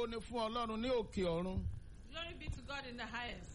ni fún ọlọ́run ní òkè ọ̀run Glory be to God in the highest.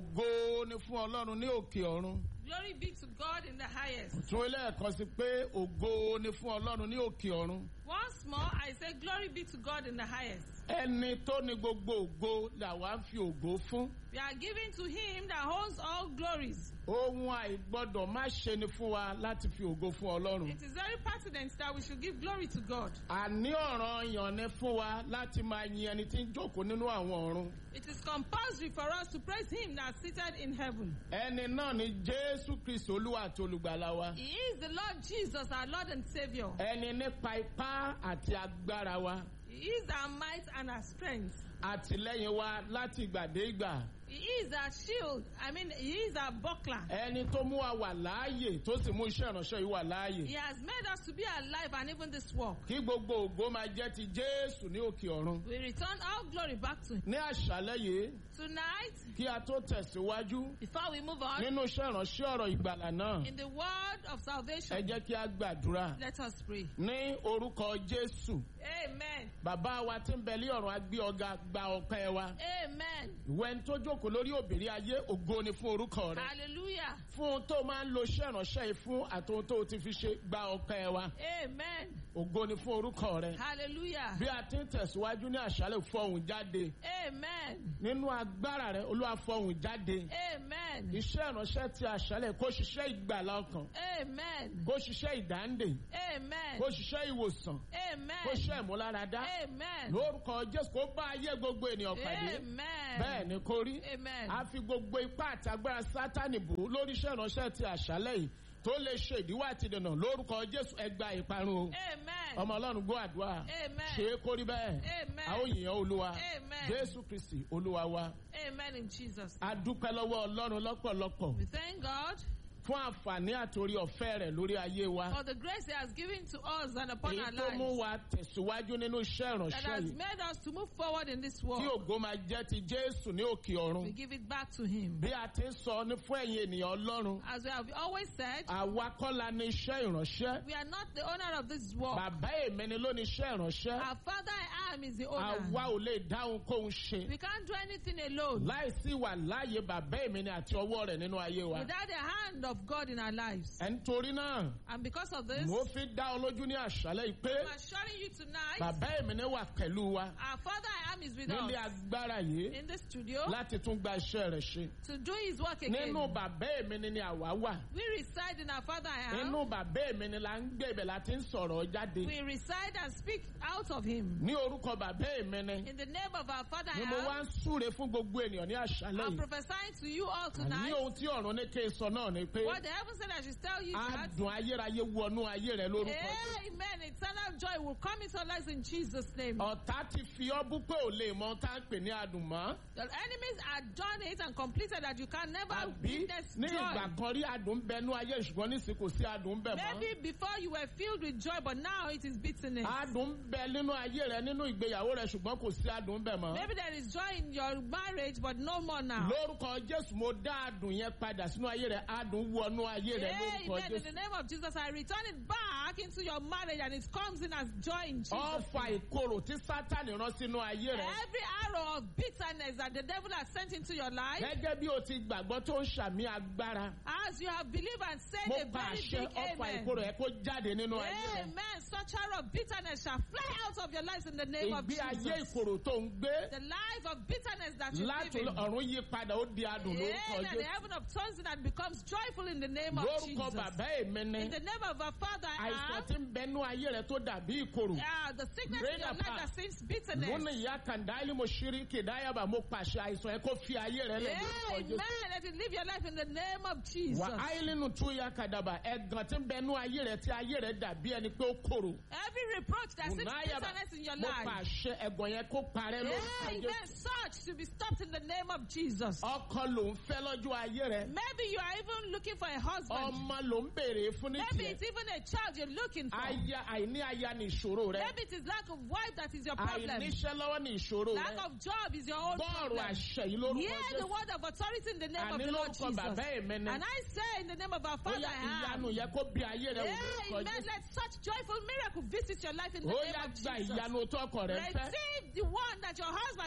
ògo ni fún ọlọ́run ní òkè ọ̀run Glory be to God in the highest. tún ẹlẹ́ẹ̀kan sí pé ògo ni fún ọlọ́run ní òkè ọ̀run Once more, I say, Glory be to God in the highest. ẹni tó ní gbogbo ògo làwa ń fi ògo fún We are giving to Him that holds all glories. ohun àìgbọ́dọ̀ má ṣe ni fún wa láti fi ògo fún ọlọ́run It is very pertinent that we should give glory to God. àní ọ̀ràn yàn ni fún wa láti máa yin ẹni tí ń jókòó nínú àwọn ọ̀run It is compulsory for us to praise Him that is seated in heaven. ẹni náà ni jésù kristi olúwa àti olùgbàlà wa He is the Lord Jesus, our Lord and Savior. ẹni nípa ipá àti agbára wa He is our might and our strength. àtìlẹ́yìn wa láti ìgbà dé ìgbà He is our shield. I mean, He is our buckler. ẹni tó mú wa wà láàyè tó sì mú iṣẹ́ ìránṣẹ́ yìí wà láàyè He has made us to be alive and even this work. kí gbogbo ògo máa jẹ́ ti jésù ní òkè ọ̀run We return all glory back to Him. ní àṣálẹ́ yìí Tonight, kí a tó tẹ̀síwájú before we move on, nínú iṣẹ́ ìránṣẹ́ ọ̀rọ̀ ìgbàlà náà in the word of ẹ salvation, jẹ́ kí a gbàdúrà let us pray. ní orúkọ jésù Amen. bàbá wa tí ń bẹ lé ọ̀run agbé ọ̀gá gba ọpẹ́ wa Amen. ìwẹ́ ń tó jókòó lórí òbírí ayé ògo ni fún orúkọ rẹ Hallelujah. fún ohun tó máa ń lo iṣẹ́ ìránṣẹ́ yìí fún àti ohun tó ti fi ṣe gba ọpẹ́ wa Amen. ògo ni fún orúkọ rẹ Hallelujah. bí a ti ń tẹ̀síwájú ní àṣálẹ̀ fọhùn jáde Amen. nínú agbára rẹ olúwa fọhùn jáde Amen. iṣẹ́ ìránṣẹ́ ti àṣálẹ̀ kó ṣiṣẹ́ ìgbàlá ọkàn Amen. kó ṣiṣẹ́ ìdáǹdè Amen. kó ṣiṣẹ́ ìwòsàn kó Amen. ṣiṣẹ́ ìmúláradá Amen. lórúkọ jésù kó bá ayé gbogbo ènìyàn pàdé Amen. bẹ́ẹ̀ ni kó rí Amen. a fi gbogbo ipá àti agbára sátánì bò ó lórí iṣẹ́ ìránṣẹ́ ti àṣálẹ̀ yìí tó lè ṣe ìdíwọ́ àti ìdènà lórúkọ jésù ẹgbà ìparun o Amen. ọmọ ọlọ́run gbọ́ àdúrà Amen. ṣe é kó rí bẹ́ẹ̀ Amen. a ó yìnyín olúwa Amen. jésù kristi olúwa wa Amen in Jesus. a dúpẹ́ lọ́wọ́ ọlọ́run lọ́pọ̀lọpọ̀ We thank God fún àǹfààní àtòrí ọ̀fẹ́ rẹ̀ lórí ayé wa for the grace He has given to us and upon èyí our tó mú lives wa tẹ̀síwájú nínú iṣẹ́ that ìránṣẹ́ has yìí made us to move forward in this tí world. ògo máa jẹ́ ti jésù ní òkè ọ̀run We give it back to Him. bí a ti ń sọ ní fún ẹ̀yin ènìyàn ọlọ́run As we have always said, àwa kọ́ la ní iṣẹ́ ìránṣẹ́ we are not the owner of this world. bàbá èmi ni ló ní iṣẹ́ ìránṣẹ́ Our Father I am is the àwa owner. ò lè dáhùn kóhun ṣe We can't do anything alone láìsí wà láàyè bàbá èmi ni àti ọwọ́ rẹ̀ nínú ayé wa without the hand of God in our lives. ẹ̀ ń torí náà And because of this, mo fi dá ọ lójú ní àṣálẹ́ yìí pé I'm assuring you tonight, bàbá èmi ni wà pẹ̀lú wa our Father I am is with nílé us agbára yìí in the studio láti tún gba iṣẹ́ rẹ̀ ṣe to do His work again. nínú bàbá èmi ni ni àwa wà We reside in our Father I am. nínú bàbá èmi ni la ń gbé ibẹ̀ láti ń sọ̀rọ̀ jáde We reside and speak out of Him. ní orúkọ bàbá èmi ni In the name of our Father ni mo I wá am, ń súre fún gbogbo ènìyàn ní àṣálẹ́ I'm yìí prophesying to you all ní tonight. ohun tí ọ̀run ní kí n sọ náà ni pé What the heaven said I should tell you that. adùn ayérayé wọnú ayé rẹ lórúkọ Jésù. Amen. Eternal joy will come into our lives in Jesus' name. ọ̀tá ti fi ọ́ bú pé ò lè mọ tá à ń pè ní adùn mọ́ The enemies had done it and completed that you can never àbí witness ní ìgbà joy. kan rí adùn ń bẹnú ayé ṣùgbọ́n nísìnyí kò sí adùn ń bẹ mọ́ Maybe before you were filled with joy, but now it is bitterness. adùn ń bẹ nínú ayé rẹ nínú ìgbéyàwó rẹ ṣùgbọ́n kò sí adùn ń bẹ mọ́ Maybe there is joy in your marriage, but no more now. lórúkọ Jésù mo dá adùn yẹn padà sínú ayé rẹ adùn wọnú ayé rẹ lórúkọ Amen. In Jésù the name of Jesus, I return it back into your marriage and it comes in as joy in Jesus' ọfà name. ìkorò tí Sátánì rán sínú ayé rẹ Every arrow of bitterness that the devil has sent into your life, gẹ́gẹ́ bí o ti gbàgbọ́ tó ń ṣàmì agbára as you have believed and said mo a bá very àṣẹ big ọfà amen. ìkorò ẹ kó jáde nínú ayé rẹ Amen. Such arrow of bitterness shall fly out of your lives in the name of ìgbé ayé Jesus. ìkorò tó ń gbé The life of bitterness that you live láti in. ọ̀run yí padà ó di adùn lórúkọ Amen. The Jésù heaven of tongues that becomes joyful in the name of lórúkọ Jesus. bàbá èmi ni In the name of our Father, I àìsàn am. tí ń bẹnú ayé rẹ tó dàbí ìkorò Ah, the sickness in your Greater life part. that seems bitterness. múni ìyá kàndáìlì mo ṣírí kìdáyàbà mo pàṣẹ àìsàn ẹ kó fi ayé rẹ lẹ lórúkọ Amen. Jésù Let it live your life in the name of Jesus. wà áìlínú tú ya kàdàbà ẹ̀gàn tí ń bẹnú ayé rẹ tí ayé rẹ dàbí ẹni pé ó korò Every reproach that seems Unayaba, bitterness in your mo life. pàṣẹ ẹ̀gàn yẹn kó parẹ́ lórúkọ Amen. Jésù Such to be stopped in the name of Jesus. ọkọ ló ń fẹ́ lọ́jọ́ ayé rẹ Maybe you are even looking for a husband. ọmọ ló ń béèrè fún ní Maybe tiẹ̀ it's even a child you're looking for. aya àìní aya ní ìṣòro rẹ Maybe it is lack of wife that is your problem. àìníṣẹ́ lọ́wọ́ ní ìṣòro Lack rẹ of job is your own bọ́ọ̀rù problem. àṣẹ yìí lórúkọ Hear the Jésù word of authority in the name of àní the Lord lórúkọ Jesus. bàbá èmi ni And I say in the name of our ó Father, yá I ìyanu am. yẹ kó bí ayé rẹ wò lórúkọ Amen. Jésù Let such joyful miracle visit your life in the ó name yá of gba Jesus. ìyanu tó ọkọ rẹ fẹ́ Receive the one that your heart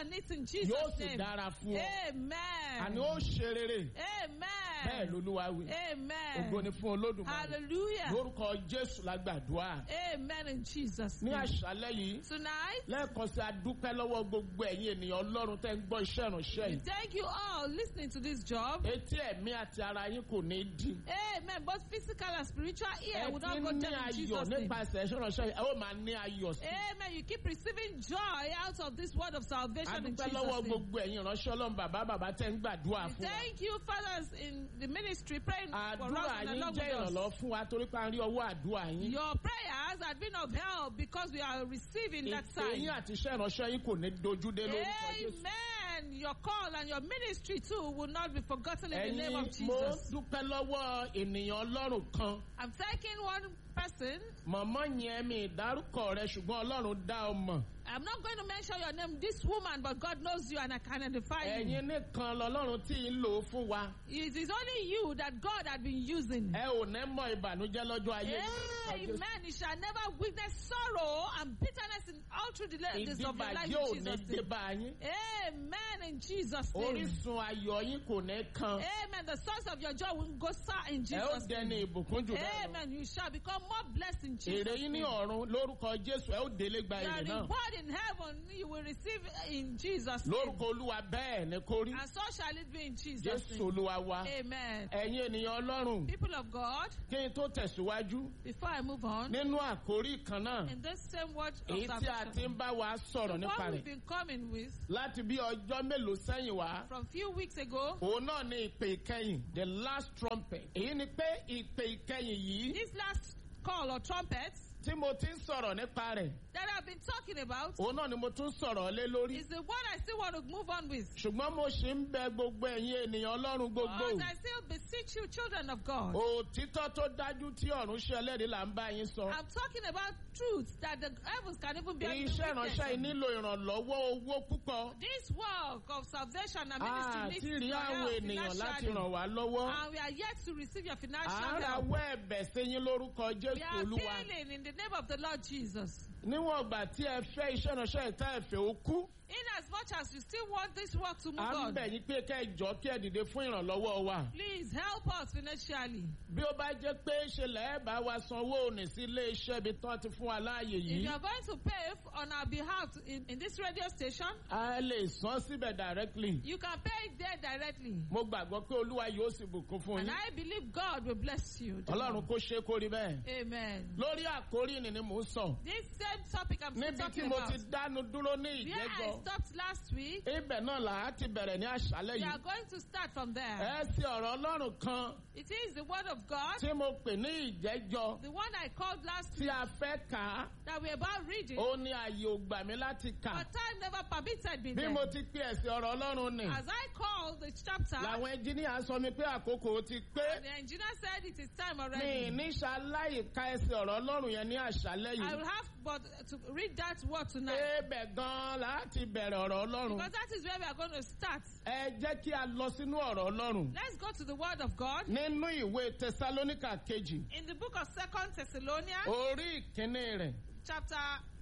on it in Jesus' yóò sì name. dára fún ọ Amen. àní ó ṣe rere bẹ́ẹ̀ Amen. lolúwa wí ògo Amen. ni fún olódùmarè Hallelujah. lórúkọ jésù la gbàdúrà Amen in Jesus' ní name. àṣálẹ́ yìí Tonight, lẹ́ẹ̀kan sí adúpẹ́ lọ́wọ́ gbogbo ẹ̀yin ènìyàn ọlọ́run tẹ́ ń gbọ́ iṣẹ́ ìránṣẹ́ we yìí thank you all listening to this job. etí ẹ̀mí àti ara yín kò ní dí Amen. Both physical and spiritual ear ẹ will ti not go ní down in ayọ̀ Jesus' name. nípasẹ̀ iṣẹ́ ìránṣẹ́ yìí ẹ ó máa ní ayọ̀ sí Amen. You keep receiving joy out of this word of salvation in adúpẹ́ Jesus' lọ́wọ́ name. gbogbo ẹ̀yin ìránṣẹ́ ọlọ́run bàbá bàbá tẹ́ ń gbàdúrà We fún wa Thank you, fathers in the ministry, praying for us àdúrà and yín along jẹ́ with us. ìrànlọ́wọ́ fún wa torí pé a rí ọwọ́ àdúrà yín Your prayers have been of help because we are receiving that ìpè yín sign. àti iṣẹ́ ìránṣẹ́ yín kò ní dojúdé lórúkọ Jésù Amen. Your call and your ministry too will not be forgotten in the name of ẹ̀yin mo Jesus. dúpẹ́ lọ́wọ́ ènìyàn ọlọ́run kan I'm taking one person. mọ̀mọ́ yẹn mi ìdárúkọ rẹ ṣùgbọ́n ọlọ́run dá ọ mọ̀ I'm not going to mention your name, this woman, but God knows you and I can identify you. ẹ̀yin nìkan lọ́lọ́run tí ń lò ó fún wa It is only you that God had been using. ẹ ò ní mọ ìbànújẹ́ lọ́jọ́ ayé yín lórúkọ Jésù. Amen. You shall never witness sorrow and bitterness in all through the days of your life ìdíbàjẹ́ ò in ní Jesus' dé name. bá yín Amen. In Jesus' name. orísun ayọ̀ yín kò ní kan Amen. The source of your joy will go sour in ẹ ó Jesus' dẹni name. ìbùkún jù bẹ́ẹ̀ lọ. Amen. You shall become more blessed in èrè Jesus' yín ní name. ọ̀run lórúkọ Jésù ẹ ó délé gba Your èrè náà reward in heaven you will receive in Jesus' name. lórúkọ olúwa bẹ́ẹ̀ ni kó rí And so shall it be in Jesus' Jésù name. olúwa wa Amen. ẹ̀yin ènìyàn ọlọ́run People of God, kí n tó tẹ̀síwájú before I move on, nínú àkórí kan náà in this same word of èyí tí a ti salvation, ń bá wa sọ̀rọ̀ nípa what we've rẹ̀ been coming with láti bí ọjọ́ mélòó sẹ́yìn wá from few weeks ago, òun náà ni ìpè ìkẹyìn the last trumpet èyí ni pé ìpè ìkẹyìn yìí this last call or trumpet tí mo ti ń sọ̀rọ̀ nípa rẹ̀ that I've been talking about òun náà ni mo tún sọ̀rọ̀ lé lórí is the one I still want to move on with. ṣùgbọ́n mo ṣì ń bẹ gbogbo ẹ̀yin ènìyàn ọlọ́run gbogbo But I still beseech you, children of God. òtítọ́ tó dájú tí ọ̀run ṣe ẹlẹ́rìí là ń bá yín sọ I'm talking about truths that the heavens can even be iṣẹ́ ìránṣẹ́ yìí nílò ìrànlọ́wọ́ owó púpọ̀ This work of salvation and àti ministry rí needs your àwọn help ènìyàn láti financially. ràn wá lọ́wọ́ And we are yet to receive your à financial ń help. rawọ́ ẹ̀bẹ̀ sí yín lórúkọ We Jésù are Olúwa appealing in the name of the Lord Jesus. níwọ̀n ìgbà tí ẹ fẹ́ iṣẹ́ ìránṣẹ́ ìta ẹ̀fẹ̀ ó kú In as much as you still want this work to move à ń on, bẹ̀ yín pé kẹ́ ẹ jọ kí ẹ dìde fún ìrànlọ́wọ́ wa please help us financially. bí ó bá jẹ́ pé ṣe lẹ́ẹ̀ bá wa sanwó òní sí ilé iṣẹ́ ibi tán ti fún wa láàyè If yìí you are going to pay f- on our behalf to- in, in this radio station, a lè san síbẹ̀ directly you can pay it there directly. mo gbàgbọ́ pé Olúwa yóò sì bùkún fún And yín I believe God will bless you. Ọlọ́run kó ṣe é kó rí bẹ́ẹ̀. Amen. lórí àkórí ni ni mò ń sọ This same topic I'm still níbi tí talking mo about. ti dánu dúró ní Where I ìjẹ́jọ́ stopped last week, ibẹ̀ náà là á ti bẹ̀rẹ̀ ní àṣálẹ́ we yìí are going to start from there. ẹ sí ọ̀rọ̀ Ọlọ́run kan It is the word of God, tí mo pè ní ìjẹ́jọ́ the one I called last tí week a fẹ́ kà á that we're about reading, ó ní ààyè ò gbà mí láti kà but time never permitted me. bí then. mo ti pè ẹ̀sìn ọ̀rọ̀ Ọlọ́run ni As I called the chapter, làwọn ẹnjìníà sọ mi pé àkókò ti pé the engineer said it is time mi already. ní ṣaláì ka ẹsẹ̀ ọ̀rọ̀ Ọlọ́run yẹn ní àṣálẹ́ I yìí will have but to read that word tonight. ebẹ̀ gan-an láti bẹ̀rẹ̀ ọ̀rọ̀ Ọlọ́run Because that is where we are going to start. ẹ jẹ́ kí a lọ sínú ọ̀rọ̀ Ọlọ́run Let's go to the word of God. nínú ìwé Tẹsalóníkà kejì In the book of Second Thessalonians, orí ìkíní rẹ̀ chapter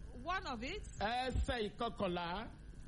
1 of it, ẹsẹ̀ ìkọkànlá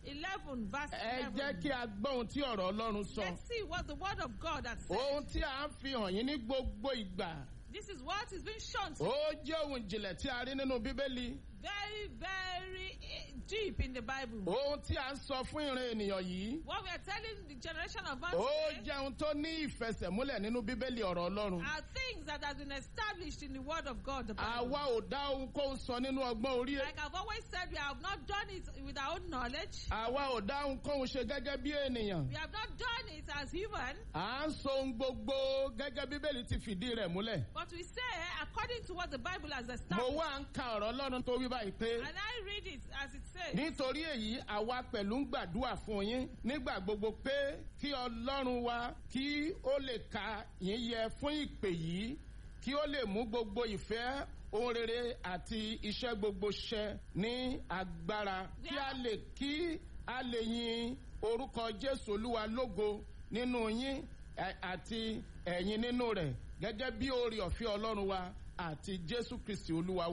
11, verse ẹ 11. jẹ́ kí a gbọ́ ohun tí ọ̀rọ̀ Ọlọ́run sọ Let's see what the word of God has said. ohun tí a ń fi hàn yín ní gbogbo ìgbà This is what is being shown to ó jẹ́ ohun ìjìnlẹ̀ tí a rí nínú Bíbélì very, very eh, deep in the Bible. ohun tí a ń sọ fún ìran ènìyàn yìí What we are telling the generation of man ó today jẹ́ ohun tó ní ìfẹsẹ̀múlẹ̀ nínú Bíbélì ọ̀rọ̀ Ọlọ́run are things that have been established in the word of God. The Bible. àwa ò dá ohunkóhun sọ nínú ọgbọ́n orí ẹ̀ Like I've always said, we have not done it with our own knowledge. àwa ò dá ohunkóhun ṣe gẹ́gẹ́ bí ènìyàn We have not done it as human, à ń sọ ohun gbogbo gẹ́gẹ́ Bíbélì ti fìdí rẹ̀ múlẹ̀ but we say according to what the Bible has mo established. wá ń ka ọ̀rọ̀ Ọlọ́run tó wí báyìí pé And I read it as it says. nítorí èyí àwa pẹ̀lú ń gbàdúrà fún yín nígbà gbogbo pé kí Ọlọ́run wa kí ó lè ka yín yẹ fún ìpè yìí kí ó lè mú gbogbo ìfẹ́ ohun rere àti iṣẹ́ gbogbo ṣẹ ní agbára kí a lè kí a lè yin orúkọ Jésù Olúwa lógo nínú yín ẹ- àti ẹ̀yin nínú rẹ̀ gẹ́gẹ́ bí oore ọ̀fẹ́ Ọlọ́run wa àti Jésù Kristi Olúwa wa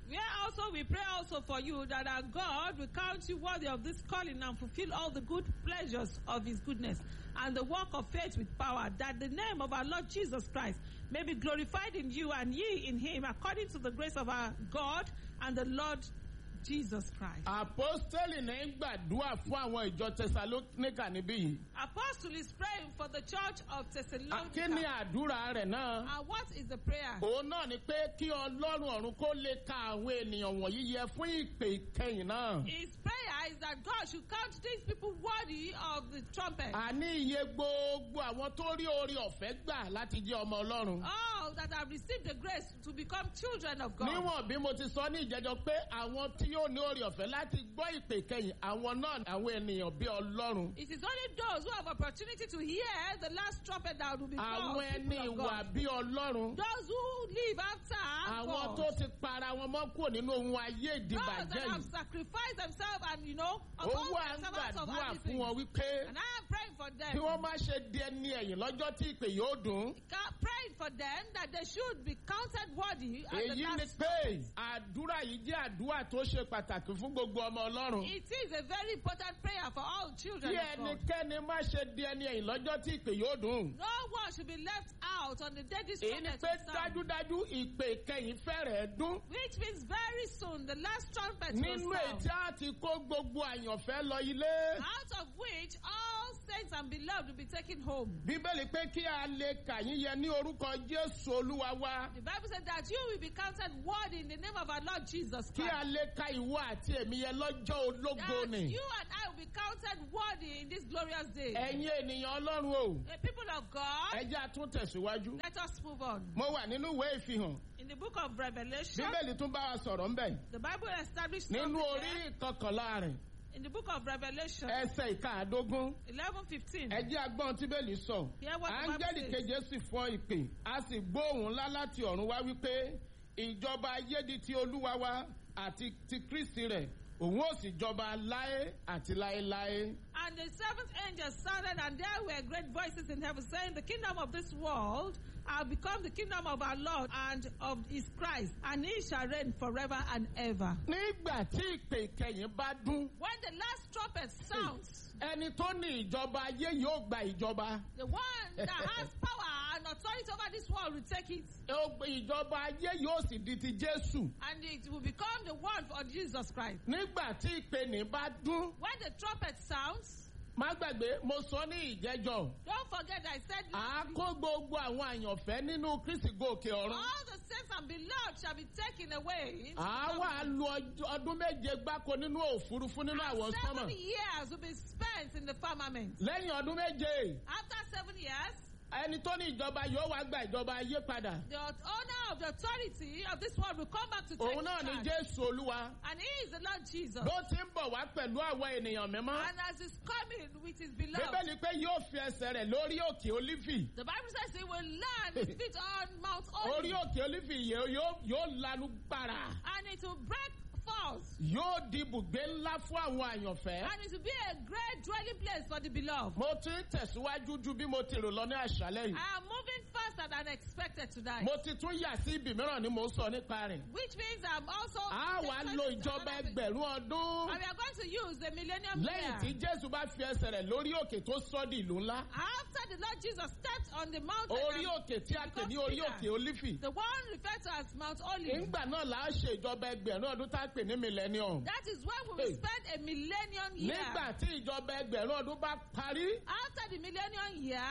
Where also we pray also for you that our God will count you worthy of this calling and fulfill all the good pleasures of his goodness and the work of faith with power, that the name of our Lord Jesus Christ may be glorified in you and ye in him, according to the grace of our God and the Lord Jesus Christ. àpọ́stẹ́lì ní ń gbàdúrà fún àwọn ìjọ tẹsalóníkà níbí yìí. Apostle is praying for the church of kí ni Thessalonica. àdúrà rẹ̀ náà? And what is the prayer? òun náà ni pé kí ọlọ́run ọ̀run kó lè ka àwọn ènìyàn wọ̀nyí yẹ fún ìpè ìkẹyìn náà. His prayer is that God should count these people worthy of the trumpet. àní iye gbogbo àwọn tó rí orí ọ̀fẹ́ gbà láti jẹ́ ọmọ ọlọ́run. All that have received the grace to become children of God. níwọ̀n bí mo ti sọ ní ìjẹ́jọ́ pé àwọn tí yóò ní orí ọ̀fẹ́ láti gbọ́ ìpè ìkẹyìn àwọn náà àwọn ènìyàn bí ọlọ́run. It is only those who have opportunity to hear the last trumpet that will be called àwọn ẹni people of ìwà God. bí ọlọ́run. Those who live after àwọn God. tó ti para wọn mọ́ kúrò nínú ohun ayé Those ìdìbàjẹ́ that have yìí. sacrificed themselves and you know owó opposed à ń themselves of gbàdúrà fún everything. wọn wípé And I am praying for kí them. wọ́n má ṣe di ẹni ẹ̀yìn lọ́jọ́ tí ìpè yóò dùn. Ca- Praying for them that they should be counted worthy at the èyí ni last pé àdúrà yìí jẹ́ àdúrà tó ṣe pàtàkì fún gbogbo ọmọ ọlọ́run. It is a very important prayer for all children kí of God. ẹnikẹ́ni má ṣe di ẹni ẹ̀yìn lọ́jọ́ tí ìpè yóò dùn. No one should be left out on the day this èyí ni trumpet pé will sound. dájúdájú ìpè ìkẹyìn fẹ́rẹ̀ẹ́ dún. Which means very soon the last trumpet nínú will èyí sound. tí a ti kó gbogbo àyànfẹ́ lọ ilé. Out of which all saints and beloved will be taken home. bíbélì pé kí a lè kà yín yẹ ní orúkọ jésù olúwa wa. The Bible said that you will be counted worthy in the name of our Lord Jesus kí Christ. a lè ka ìwọ àti èmi yẹ lọ́jọ́ ológo That ni. you and I will be counted worthy in this glorious day. ẹ̀yin ènìyàn ọlọ́run o. The people of God, ẹ jẹ́ àtúntẹ̀síwájú. let us move on. mo wà nínú ìwé ìfihàn. In the book of Revelation, bíbélì tún bá wa sọ̀rọ̀ ńbẹ̀. the Bible established nínú something orí there. ìkọkànlá rẹ̀ In the book of Revelation, ẹsẹ̀ ìkaàdógún 11 15. ẹ jẹ́ agbọ́n tí bẹ́ẹ̀lì sọ. Hear what the Bible áńgẹ́lì says. keje sì fọ́ ìpè a sì gbóhùn ńlá láti ọ̀run wá wípé ìjọba ayé di ti olúwa wa àti ti kristi rẹ̀ òun ó sì jọba láé àti láéláé. And the seventh angel sounded, and there were great voices in heaven saying, The kingdom of this world have become the kingdom of our Lord and of his Christ, and he shall reign forever and ever. nígbà tí ìpè ìkẹyìn bá dún When the last trumpet sounds, ẹni tó ní ìjọba ayé yóò gba ìjọba. the one that has power and authority over this world will take it, Ó gbé ìjọba ayé yóò sì di ti jésù. and it will become the one for Jesus Christ. nígbà tí ìpè ní bá dún When the trumpet sounds, má gbàgbé mo sọ ní ìjẹ́jọ́. don't forget I said, à á kó gbogbo àwọn àyànfẹ́ nínú kristi gòkè ọ̀run. all the saints and beloved shall be taken away. into à á the wà lu ọjọ́- ọdún méje gbáko nínú òfurufú nínú àwọn Seven sọ́mọ̀. years will be spent in the firmament. lẹ́yìn ọdún méje After seven years, ẹni tó ní ìjọba yóò wá gba ìjọba ayé padà. the owner of the authority of this world will come back to take òun náà ni charge. jésù olúwa. And he is the Lord Jesus. bó ti ń bọ̀ wá pẹ̀lú àwọn ènìyàn mímọ́. And as he's coming with his beloved, bíbélì pé yóò fi ẹsẹ̀ rẹ̀ lórí òkè olífì. the Bible says he will land his feet on Mount orí Olive. òkè olífì yìí yóò yóò lanu gbàrà. And it will break forth. yóò di ibùgbé ńlá fún àwọn àyànfẹ́. And it will be a great dwelling place for the beloved. mo ti ń tẹ̀síwájú ju bí mo ti rò lọ ní àṣálẹ́ yìí. I am moving faster than expected tonight. mo ti tún yà sí ibì mìíràn ni mo ń sọ nípa rẹ̀. Which means I'm also. a wá lo ìjọba ẹgbẹ̀rún ọdún. And we are going to use the millennium lẹ́yìn tí year. jésù bá fi ẹsẹ̀ rẹ̀ lórí òkè tó sọ́ di ìlú ńlá. After the Lord Jesus stepped on the mountain, orí and òkè tí a pè ní orí òkè olífì. the one referred to as Mount Olive, ìgbà náà là á ṣe ìjọba ẹgbẹ̀rún ọdún tá a pè ní millennium. that is when we will Hey. spend a millennium year. nígbà tí ìjọba ẹgbẹ̀rún ọdún bá parí. After the millennium year,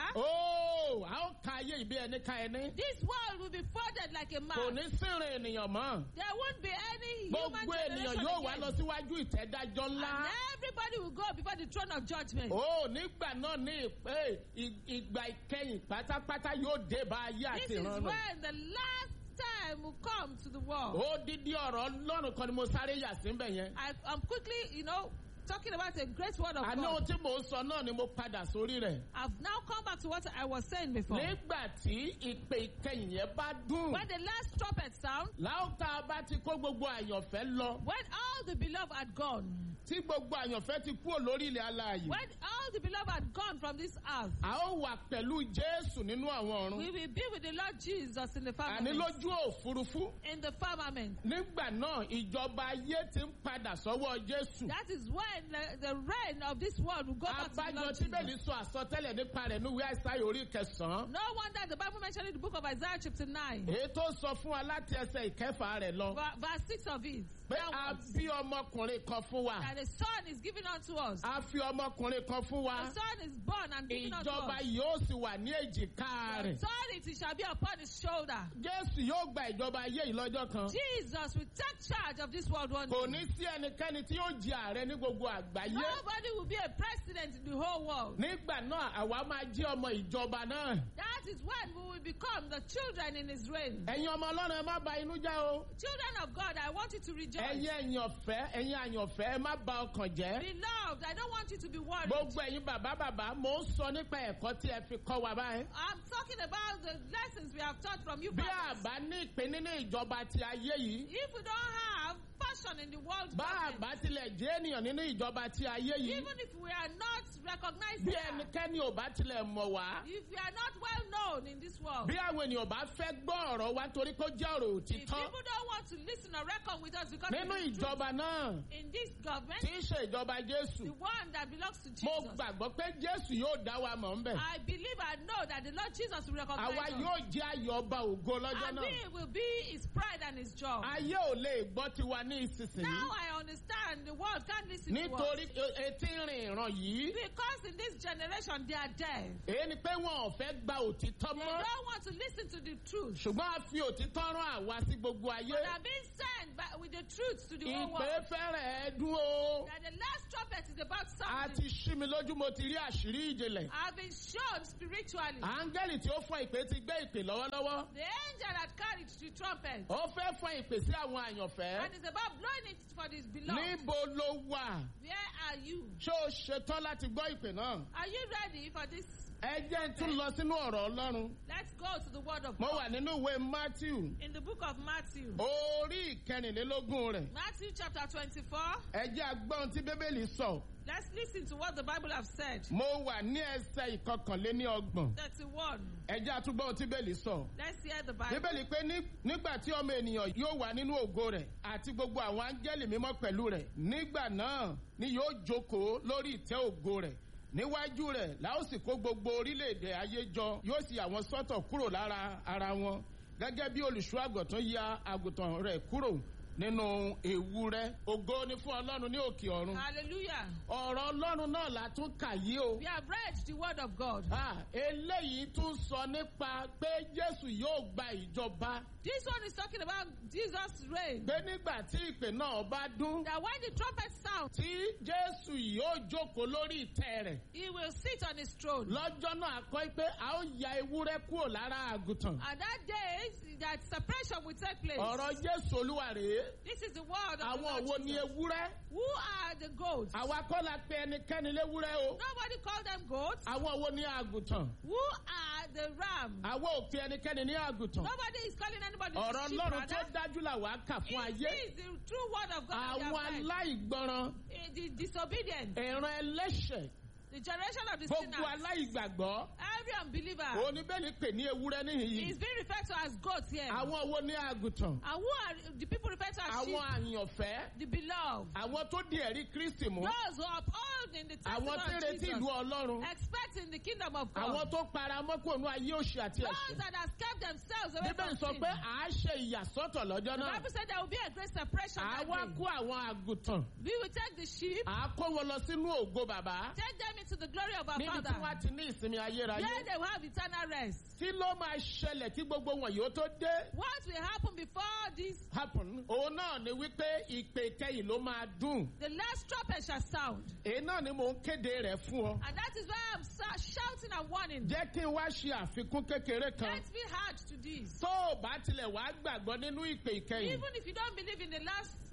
ooo a ó ka ayé ìbí ẹni ka ẹni. this world will be folded like a kò map. ní sìnrìn ènìyàn mọ́. There won't be any human gbogbo ènìyàn generation yóò wá again. lọ síwájú ìtẹ́dájọ́ ńlá. And everybody will go before the throne of judgment. ó nígbà náà ní ìpè ì- ìgbà ìkẹyìn pátápátá yóò dé bá ayé This àti is ìran náà. when the last time will come to the world. ó dídí ọ̀rọ̀ ọlọ́run kan ni mo sáré yà síbẹ̀ yẹn. I, I'm quickly, you know, talking about a great word of àní ohun God. tí mò ń sọ náà ni mo padà sórí rẹ̀. I've now come back to what I was saying before. nígbà tí ìpè ìkẹyìn yẹn bá dùn. When the last trumpet sound, láwùká bá ti kó gbogbo àyànfẹ́ lọ. when all the beloved had gone, tí gbogbo àyànfẹ́ ti kúrò lórí ilẹ̀ alààyè. when all the beloved had gone from this earth, a ó wà pẹ̀lú jésù nínú àwọn we ọ̀run. will be with the Lord Jesus in the àní firmament. lójú òfurufú. In the firmament. nígbà náà ìjọba ayé ti ń padà sọ́wọ́ jésù. That is when the, the reign of this world will go back to the abájọ Lord tí bẹ́ẹ̀ ní Jesus. sọ àsọtẹ́lẹ̀ nípa rẹ̀ níwèé àìsáyò orí kẹsàn-án. No wonder the Bible mentioned in the book of Isaiah chapter 9, èyí tó sọ fún wa láti ẹsẹ̀ ìkẹfà rẹ̀ lọ. ver- verse 6 of it. pé a downwards, bí ọmọkùnrin kan fún wa. That a son is given unto us. a fi ọmọkùnrin kan fún wa. A son is born and given unto ìjọba us. yóò sì wà ní èjìká rẹ̀. Authority shall be upon his shoulder. jésù yóò gba ìjọba ayé yìí lọ́jọ́ kan. Jesus will take charge of this world one kò day. ní sí ẹnikẹ́ni tí yóò jẹ ààrẹ ní gbogbo àgbáyé. Nobody will be a president in the whole world. nígbà náà àwa máa jẹ́ ọmọ ìjọba náà. That is when we will become the children in his reign. ẹ̀yin ọmọ ọlọ́run ẹ má ba inú já o. Children of God, I want you to rejoice. ẹ̀yin ẹ̀yànfẹ́ ẹ̀yin àyànfẹ́ ẹ má ba ọkàn jẹ́. Beloved, I don't want you to be worried. gbogbo ẹ̀yin bàbá bàbá mò ń sọ nípa ẹ̀kọ́ tí ẹ fi kọ́ wa báyìí. I'm talking about the lessons we have taught from you. bí fathers. àbá ní ìpín nínú ìjọba ti ayé yìí. If we don't have passion in the world, bá government, àbá tilẹ̀ jẹ́ ènìyàn nínú ìjọba ti ayé yìí. even if we are not recognized, bí there, ẹnikẹ́ni ò bá tilẹ̀ mọ̀ wá. if we are not well known in this world, bí àwọn ènìyàn bá fẹ́ gbọ́ ọ̀rọ̀ wa torí kó jẹ́ ọ̀rọ̀ if òtítọ́. people don't want to listen or reckon with us because nínú it is true, ìjọba náà in this government, tí í ṣe ìjọba jésù. the one that belongs to mo Jesus, gbàgbọ́ pé jésù yóò dá wa mọ̀ ńbẹ̀. I believe and know that the Lord Jesus will recognize àwa us. yóò jẹ́ ayọ̀ ọba ògo lọ́jọ́ And náà. we will be his pride and his joy. ayé ò lè gbọ́ tiwa ní ìsinsìnyí. Now I understand the world can't listen to us. nítorí e- etí rìn ìran yìí. Because in this generation they are deaf. èyí ni pé wọn ò fẹ́ gba òtítọ́ They mọ́. don't want to listen to the truth. ṣùgbọ́n a fi òtítọ́ rán àwa sí gbogbo ayé. But are being sent by, with the truth to the whole ìpè world. fẹ́rẹ̀ ẹ́ dún o. That the last trumpet is about a something. ti ṣí mi lójú mo ti rí àṣírí ìjìnlẹ̀. I've been shown spiritually. áńgẹ́lì tí ó fọ ìpè ti gbé ìpè lọ́wọ́lọ́wọ́. The angel that carried the trumpet ó fẹ́ fọ ìpè sí àwọn àyànfẹ́. and is about blowing it for his beloved. níbo ló wà? Where are you? ṣé o ṣetán láti gbọ́ ìpè náà? Are you ready for this? ẹ jẹ́ n tún lọ sínú ọ̀rọ̀ ọlọ́run. Let's go to the word of mo God. wà nínú ìwé matthew In the book of Matthew. orí ìkẹrìnlélógún rẹ̀. Matthew chapter 24. ẹ jẹ́ agbọ́n tí bíbélì sọ. Let's listen to what the Bible has said. mo wà ní ẹsẹ̀ ìkọkànléní ọgbọ̀n. 31. ẹ jẹ́ àtúgbọ́n tí bíbélì sọ. Let's hear the Bible. bíbélì pé ní- nígbà tí ọmọ ènìyàn yóò wà nínú ògo rẹ̀ àti gbogbo àwọn áńgẹ́lì mímọ́ pẹ̀lú rẹ̀ nígbà náà ni yóò jókòó lórí ìtẹ́ ògo rẹ̀ níwájú rẹ̀ la ó sì kó gbogbo orílẹ̀-èdè ayé jọ yóò sì àwọn sọ́tọ̀ kúrò lára ara wọn gẹ́gẹ́ bí olùṣọ́ àgùntàn ya àgùntàn rẹ̀ kúrò nínú ewúrẹ́ ògo ni fún ọlọ́run ní òkè ọ̀run Hallelujah. ọ̀rọ̀ ọlọ́run náà la tún kà yí o. We have read the word of God. Ah, eléyìí tún sọ nípa pé jésù yóò gba ìjọba This one is talking about Jesus' reign. pé nígbà tí ìpè náà bá dún That when the trumpet sounds, tí jésù yóò jókòó lórí ìtẹ́ rẹ̀ he will sit on his throne. lọ́jọ́ náà kọ́ pé a ó ya ewúrẹ́ kúrò lára àgùntàn And that day, that separation will take place. ọ̀rọ̀ jésù olúwa rèé This is the word of the àwọn Lord wo ni Jesus. ewúrẹ́ Who are the goats? àwa kọ́ la pe ẹnikẹ́ni léwúrẹ́ o Nobody called them goats. àwọn wo ni àgùntàn Who are the ram? àwa ò pe ẹnikẹ́ni ní àgùntàn Nobody is calling anybody ọ̀rọ̀ sheep, ọlọ́run tó rather. dájú là wá kà fún It ayé is the true word of God. that we àwọn have read. aláìgbọràn Eh, The disobedient, ìran ẹlẹ́ṣẹ̀ the generation of the gbogbo sinners, aláìgbàgbọ́ every unbeliever oníbẹ̀lì pè ní ewúrẹ́ níhìnyí is being referred to as goats here. àwọn wo ní àgùntàn And who are the people referred to as sheep? àwọn àyànfẹ́ The beloved. àwọn tó di ẹ̀rí kristi mú Those who uphold in the àwọn tí ń testimony of retí ìlú Jesus, ọlọ́run expecting the kingdom of àwọn God. tó para mọ́kànlú ayé òṣì àti Those ẹ̀ṣẹ̀ that have kept themselves away bíbélì from sọ sin. pé à á ṣe ìyàsọ́tọ̀ lọ́jọ́ The náà Bible said there will be a great separation that àwa day. kó àwọn àgùntàn We will take the sheep, à á kó wọn lọ sínú ògo bàbá take them into the glory of our níbi tí Father. wọ́n ti ní ìsinmi ayérayé There they will have eternal rest. kí ló máa ṣẹlẹ̀ tí gbogbo wọn yóò tó dé What will happen before this? happen òun náà ni wípé ìpè kẹyìn ló máa dùn The last trumpet shall sound. èyí náà ni mò ń kéde rẹ̀ fún ọ And that is why I'm sa- shouting and warning. jẹ́ kí n wá ṣe àfikún kékeré kan Let's be hard to this. tó o bá tilẹ̀ wá gbàgbọ́ nínú ìpè ìkẹyìn Even if you don't believe in the last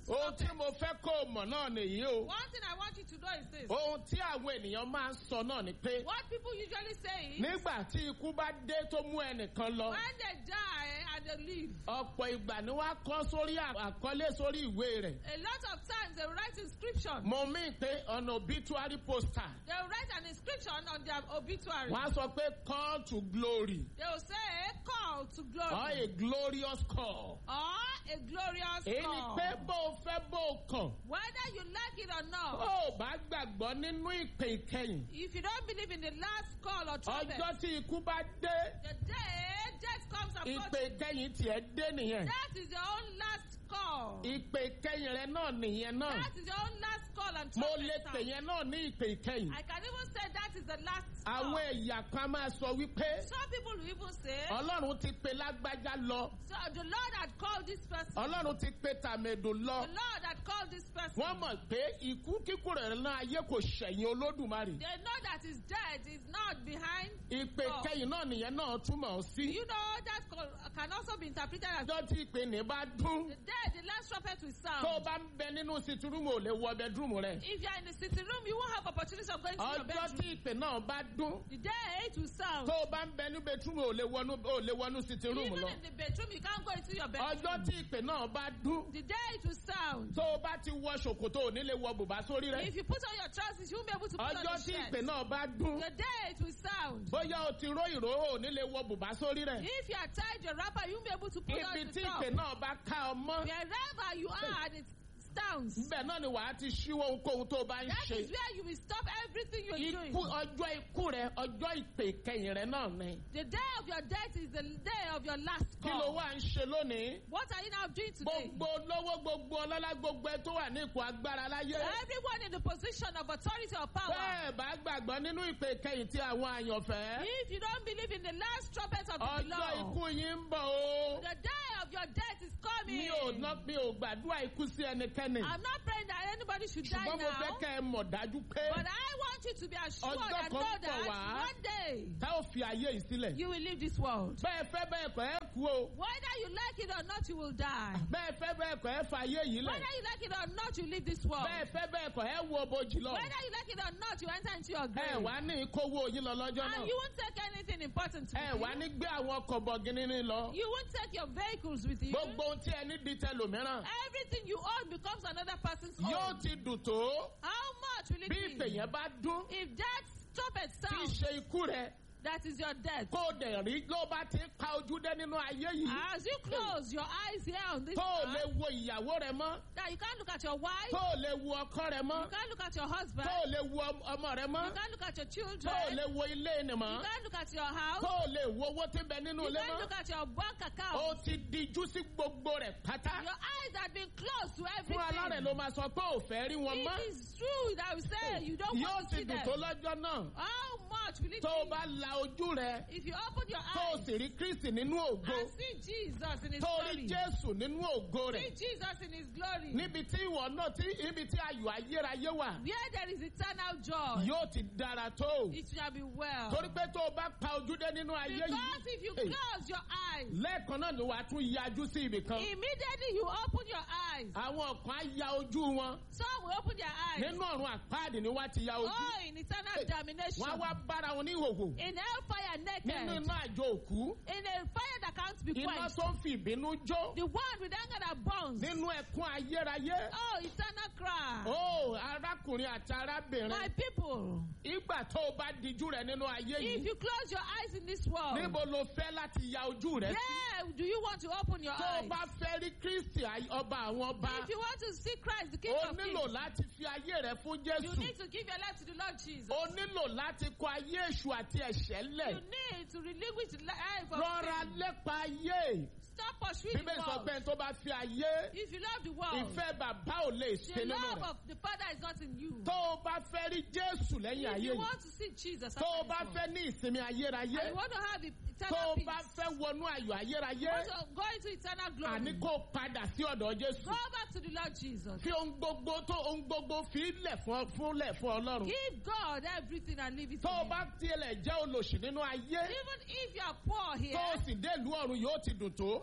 ohun tí mo fẹ́ kó o mọ̀ náà nìyí o. One thing I want you to know is this. ohun tí àwọn ènìyàn máa ń sọ náà ni pé What people usually say is nígbà tí ikú bá dé tó mú ẹnìkan lọ when they die and they leave, ọ̀pọ̀ ìgbà ni wọ́n á kọ́ sórí à- àkọlé sórí ìwé rẹ̀. a lot of times they will write inscription. mo mí pé ọ̀nà obituary poster They will write an inscription on their obituary. wọ́n á sọ pé call to glory They will say call to or glory a glorious call. or a glorious èyí ni call. pé bó o fẹ́ bó o kàn Whether you like it or bó not, o bá gbàgbọ́ nínú ìpè ìkẹyìn if you don't believe in the last call or trumpet, ọjọ́ tí ikú bá dé the day death comes ìpè approaching, ìkẹyìn tiẹ̀ dé nìyẹn that is your own last call. ìpè ìkẹyìn rẹ náà nìyẹn náà That is your own last call and mo trumpet lè pè sound. yẹn náà ní ìpè ìkẹyìn I can even say that is the last call. àwọn ẹ̀yà kan máa sọ wípé Some people will even say, ọlọ́run ti pe lágbájá lọ so the Lord had called this person. ọlọ́run ti pe tàmẹ̀dò lọ The Lord had called this person. wọ́n mọ̀ pé ikú kíkú rẹ̀ náà ayé kò ṣẹ̀yìn olódùmarè They know that his death is not behind. ìpè God. kẹyìn náà nìyẹn náà túmọ̀ sí You know that call can also be interpreted as ọjọ́ tí ìpè ní bá dún the day the last trumpet will sound. tó o bá ń bẹ nínú sitirúmù ò lè wọ bẹdúrúmù rẹ If you are in the sitting room, you won't have opportunity of going to your ọjọ́ bedroom. tí ìpè náà bá dún The day it will sound. tó o bá ń bẹ ní bẹtúrúmù ò lè wọnú ò lè wọnú sitirúmù Even lọ in the bedroom, you can't go into your bedroom. ọjọ́ tí ìpè náà bá dún The day it will sound. tó o bá ti wọ ṣòkòtò ò ní lè wọ bùbá sórí rẹ If you put on your trousers, you won't be able to put on ọjọ́ your tí shirt. ìpè náà bá dún The day it will sound. bóyá o ti ró ìró ò ní lè wọ bùbá sórí rẹ If you are tied your wrapper, you won't be able to put on ibi the tí top. ìpè náà bá ká ọ mọ́ Wherever you are, and it stands. níbẹ̀ náà ni wàá ti ṣíwọ́ ohunkóhun tó o bá ń That ṣe is where you will stop everything you're doing. ikú ọjọ́ ikú rẹ ọjọ́ ìpè kẹyìn rẹ náà ni The day of your death is the day of your last kí ló call. wà ń ṣe lónìí What are you now doing today? gbogbo lówó gbogbo ọlọ́lá gbogbo ẹ tó wà ní ipò agbára láyé Everyone in the position of authority or power. bẹ́ẹ̀ bá gbàgbọ́ nínú ìpè kẹyìn tí àwọn àyànfẹ́ If you don't believe in the last trumpet of the ọjọ́ Lord, ikú yín ń bọ̀ o the day of your death is coming. mi ò ná mi ò gbàdúrà ikú sí ẹnikẹ́ni I'm not praying that anybody should die ṣùgbọ́n mo fẹ́ now. kẹ́ ẹ mọ̀ dájú pé But I want you to be assured Ọjọ́ and kan know bọ̀ that wá. one day tá ò fi ayé yìí sílẹ̀ you will leave this world. bẹ́ẹ̀ fẹ́ bẹ́ẹ̀ kọ́ ẹ kú o Whether you like it or not, you will die. bẹ́ẹ̀ fẹ́ bẹ́ẹ̀ kọ́ ẹ fa ayé yìí lẹ̀ Whether you like it or not, you leave this world. bẹ́ẹ̀ fẹ́ bẹ́ẹ̀ kọ́ ẹ wo bojì lọ Whether you like it or not, you enter into your ẹ grave. wá ní kówó yín lọ lọ́jọ́ náà And you won't take anything important ẹ with wá you. ní gbé àwọn ọkọ̀ bọ̀gìnì ní lọ You won't take your vehicles with you. gbogbo ohun tí ẹni di tẹlòmíràn Everything you own becomes another person's yóò own. ti dùn tó How much will it bí ìpè be? yẹn bá dún If that trumpet tí í sounds, ṣe ikú rẹ that is your death. kó o dẹ̀ rí ló bá ti pa ojú dé nínú ayé yìí As you close your eyes here on this tó o lè earth, wo ìyàwó rẹ mọ́ that you can't look at your wife, tó o lè wo ọkọ rẹ mọ́ you can't look at your husband, tó o lè wo ọm- ọmọ rẹ mọ́ you can't look at your tó children, o lè wo ilé ni you mọ́ can't look at your house, tó o lè wo owó tí ń bẹ nínú you ilé can't mọ́ look at your bank o account. ti dijú sí gbogbo rẹ̀ pátá Your eyes have been closed to fún alárẹ̀ everything. ló máa sọ pé ò fẹ́ rí wọn mọ́ It is true that we say you don't yóò want to ti see dùn them. tó lọ́jọ́ náà How much will it tó o be bá la ojú rẹ if you open your tó o eyes sì rí kristi nínú ògo and see Jesus in His tó o rí glory? jésù nínú ògo See rẹ̀ Jesus in His glory. níbi tí ìwọ náà tí ibi tí ayọ̀ ayérayé wà Where there is eternal joy, yóò ti dára tó it shall be well. torí pé tó o bá pa ojú dé nínú ayé Because if you yìí close your eyes, lẹ́ẹ̀kan náà ni wàá tún yájú sí ibì kan immediately you open your eyes. àwọn kan á ya ojú wọn Some will open their eyes. nínú ọ̀run àpáàdì ni wọ́n ti ya ojú Oh, in eternal damnation. wọ́n á wá bára wọn ní ìhòhò In hellfire nínú naked. iná àjò òkú In a fire that can't be iná quenched. tó ń fi ìbínú jó The one with anger that burns. nínú ẹkún ayérayé Oh, eternal cry. ó arákùnrin àti arábìnrin My people, ìgbà tó o bá dijú rẹ nínú ayé if yìí you close your eyes in this world, níbo lo fẹ́ láti ya ojú rẹ sí where do you want to open your tó o eyes? bá fẹ́ rí kristi ay- ọba àwọn ọba If you want to see Christ, the King o of nílò Kings, láti fi ayé rẹ fún you jésù need to give your life to the Lord Jesus. o nílò láti kọ ayé èṣù àti ẹ̀ṣẹ̀ You lẹ̀ need to relinquish the life of rọra sin. lépa ayé Stop pursuing the bíbélì sọ world. pé ẹni tó bá fi ayé If you love the world, ìfẹ́ bàbá ò lè ṣe the nínú love rẹ̀ of the Father is not in you. tó o bá fẹ́ rí jésù lẹ́yìn If ayé you yìí want to see Jesus, tó o after bá this fẹ́ ní ìsinmi ayérayé world, and you want to have tó eternal o peace, bá fẹ́ wọnú ayọ̀ ayérayé you want to go into eternal glory, àní kó o padà sí ọ̀dọ̀ jésù go back to the Lord Jesus. fi ohun gbogbo tó ohun gbogbo fi lẹ̀ fún fúnlẹ̀ fún ọlọ́run Give God everything and leave it tó to o Him. bá tiẹ̀ jẹ́ olòṣì nínú ayé Even if you are poor here, tó o sì dé ìlú ọ̀run yóò ti dùn tó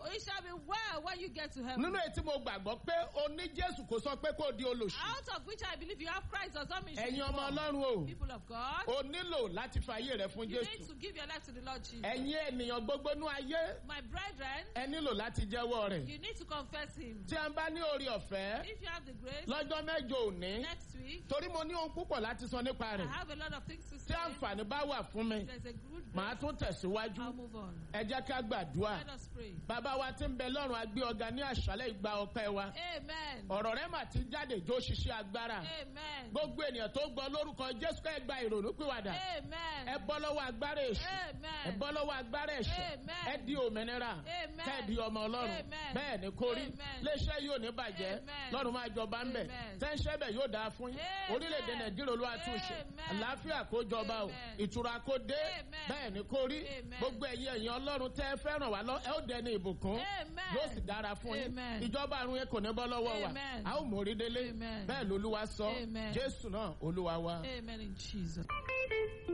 It shall be well when you get to heaven. nínú èyí tí mo gbàgbọ́ pé o ní jésù kò sọ pé kó di olòṣì Out of which I believe you have Christ does not mean you should ẹ̀yin be ọmọ poor. ọlọ́run o People of God, o nílò láti fi ayé rẹ fún you need jésù to give your life to the Lord Jesus. ẹ̀yin ènìyàn gbogbo nú ayé My brethren, ẹ nílò láti jẹ́wọ́ rẹ̀ you need to confess Him. tí a bá ní orí ọ̀fẹ́ If you have the grace, lọ́jọ́ mẹ́jọ òní next week, torí mo ní ohun púpọ̀ láti sọ nípa I rẹ̀ have a lot of things to tí say. àǹfààní bá wà fún mi There's a good màá grace. tún tẹ̀síwájú I'll move on. ẹ jẹ́ ká gbàdúrà Let us pray. bàbá wa tí ń bẹ lọ́rùn agbé ọ̀gá ní àṣálẹ̀ ìgbà ọpẹ́ wa Amen. ọ̀rọ̀ rẹ̀ mà ti jáde jó ṣiṣẹ́ agbára Amen. gbogbo ènìyàn tó gbọ́ lórúkọ jésù ká ẹ gba ìrònú pìwàdà ẹ Amen. bọ́ lọ́wọ́ agbára èṣù ẹ Amen. bọ́ lọ́wọ́ agbára ẹ̀ṣẹ̀ Amen. ẹ di òmìnira Amen. kẹ́ ẹ di ọmọ ọlọ́run Amen. bẹ́ẹ̀ ni kó rí Amen. léṣẹ́ yóò ní bàjẹ́ Amen. lọ́run máa jọba ń bẹ̀ Amen. tẹ́ńṣẹ́ bẹ̀ yóò dáa fún yín Amen. orílẹ̀-èdè nàìjíríà olúwa túnṣe Amen. àlàáfíà kó jọba o Amen. ìtura kó dé Amen. bẹ́ẹ̀ ni kó rí Amen. gbogbo ẹ̀yin ẹ̀yin ọlọ́run tẹ́ ẹ fẹ́ràn wá lọ ẹ ó dẹni ìbùkún Amen. yóò sì dára fún yín Amen. ìjọba àrùn yẹn kò ní bọ́ lọ́wọ́ wa Amen. a ó mórí délé Amen. bẹ́ẹ̀ lolúwa sọ Amen. jésù náà olúwa wa. Amen in Jesus.